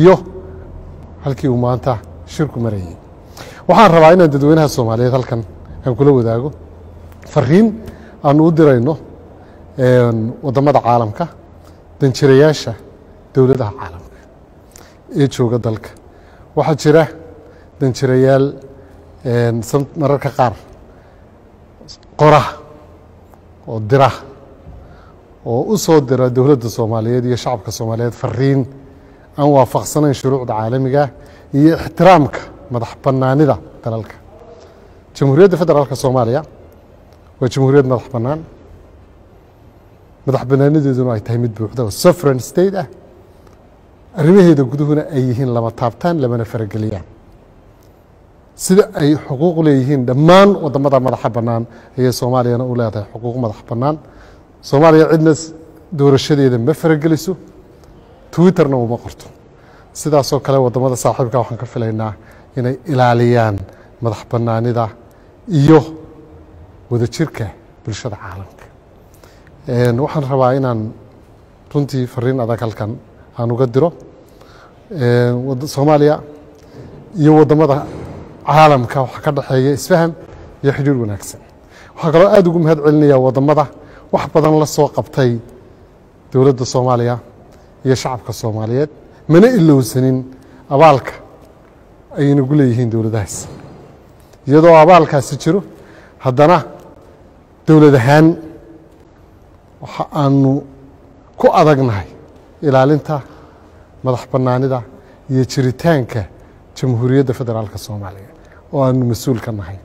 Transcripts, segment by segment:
iyo halkii uu maanta shirku marayay waxaan rabaa inaan dadweynaha soomaaliyeed halkan aan kula wadaago fariin aanu u dirayno waddamada caalamka danjirayaasha dowladaha caalamka ee jooga dalka waxaa jira danjirayaal mararka qaar qora oo dira oo u soo dira dowladda soomaaliyeed iyo shacabka soomaaliyeed fariin aan waafaqsanayn shuruucda caalamiga iyo ixtiraamka madax bannaanida dalalka jamhuuriyadda federaalka soomaaliya waa jamhuuriyad madax bannaan madax bannaanideeduna ay tahay mid buuxda oo sovereign state ah arrimaheeda guduhuna ay yihiin lama taabtaan lamana farageliyaan sida ay xuquuq leeyihiin dhammaan waddamada madaxa bannaan ayay soomaaliyana u leedahay xuquuq madax bannaan soomaaliya cidna doorashadeeda ma farageliso twitterna uma qorto sidaasoo kale waddamada saaxiibka waxaan ka filaynaa inay ilaaliyaan madax bannaanida iyo wadajirka bulshada caalamka waxaan rabaa inaan runtii fariin adag halkan aan uga diro soomaaliya iyo waddamada caalamka waxaa ka dhexeeya isfaham iyo xidhiir wanaagsan waxaa kaloo aada ugu mahad celinaya waddamada wax badan la soo qabtay dowladda soomaaliya iyo shacabka soomaaliyeed mana ilowsanin abaalka ay inagu leeyihiin dowladahaas iyadoo abaalkaasi jiro haddana dowlad ahaan waxa aanu ku adagnahay ilaalinta madax bannaanida iyo jiritaanka jamhuuriyadda federaalka soomaaliya oo aanu mas-uul ka nahay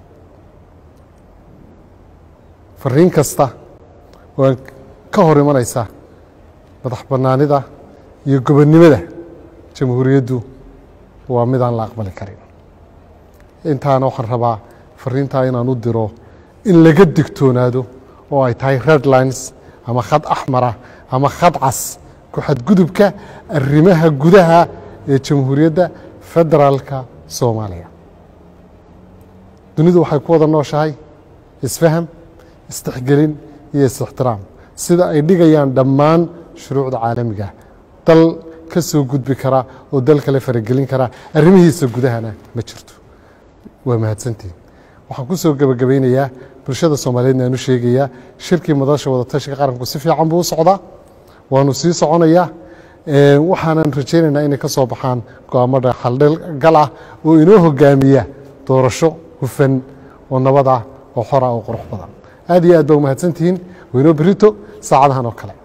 fariin kasta oo aan ka hor imanaysa madax bannaanida iyo gobonnimada jamhuuriyaddu waa midaan la aqbali karin intaana waxaan rabaa fariintaa inaan u diro in laga digtoonaado oo ay tahay redlines ama khad axmara ama khad cas ku xadgudubka arrimaha gudaha ee jamhuuriyadda federaalka soomaaliya dunidu waxay ku wada nooshahay isfaham isdexgelin iyo is-ixtiraam sida ay dhigayaan dhammaan shuruucda caalamiga dal ka soo gudbi kara oo dal kale faragelin kara arrimihiisa gudahana ma jirto waa mahadsantiin waxaan ku soo gebagabaynayaa bulshada soomaaliyeedna aan u sheegayaa shirkii madasha wadatashiga qaranku si fiican buu u socdaa waanu sii soconayaa waxaanan rajaynaynaa inay ka soo baxaan go-aamada xaldhgal ah oo inoo hogaamiya doorasho hufan oo nabad ah oo xora oo qurux badan aad iyo aad ba umahadsantihiin waynoo berito saacadahan oo kale